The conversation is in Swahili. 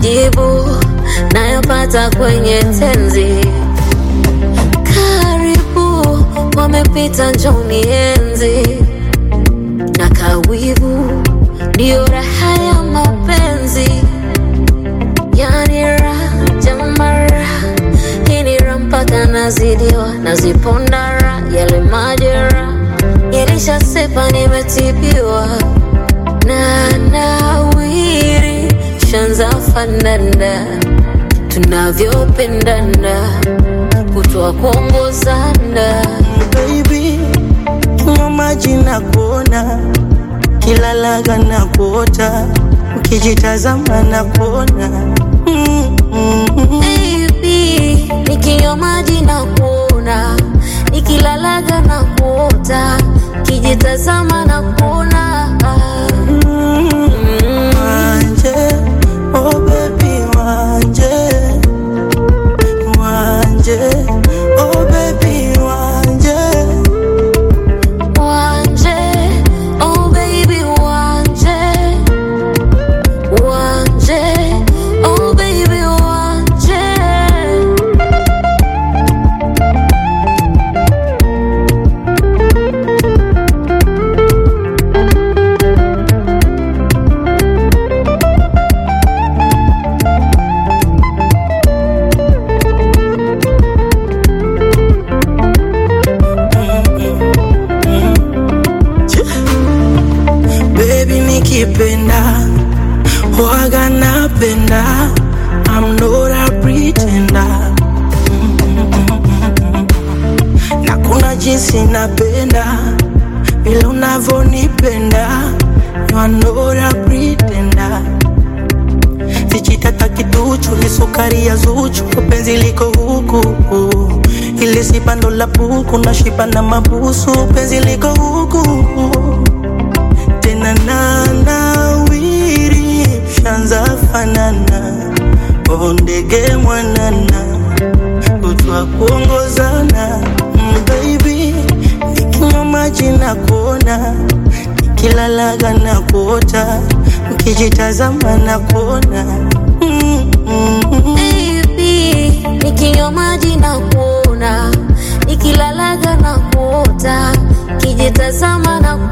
majibu nayopata kwenye tenzi. Karibu wamepita, njoni enzi na kawivu, ndiyo raha ya mapenzi, yani raha jamara, hii ni raha mpaka nazidiwa, nazipondara yale majera yalishasepa, nimetibiwa na nawiri, shanza fanana tunavyopendana, kutoa kuongozana baby, kinywa maji na kuona, kila laga na kuota, ukijitazama na kuona mm, mm, mm. Baby, nikinywa maji na kuona, nikilalaga na kuota, kijitazama na kuona Wanje, oh baby, wanje, wanje, oh baby, wanje. Wanje, oh baby, wanje, wanje, oh baby, wanje. Baby nikipenda waga napenda I'm not a pretender na kuna jinsi napenda vile unavyonipenda You are not a pretender Vichitata kiduchu ni sukari ya Zuchu, penzi liko huku ili si bando la buku na shiba na mabusu, penzi liko huku tena na nawiri shanza fanana oh ndege mwanana kutwa kuongozana mm, baby nikinywa maji na kuona nikilalaga na kuota ukijitazama na kuona mm, mm, mm. Baby, nikinywa maji na kuona, nikilalaga na kuota, kijitazama na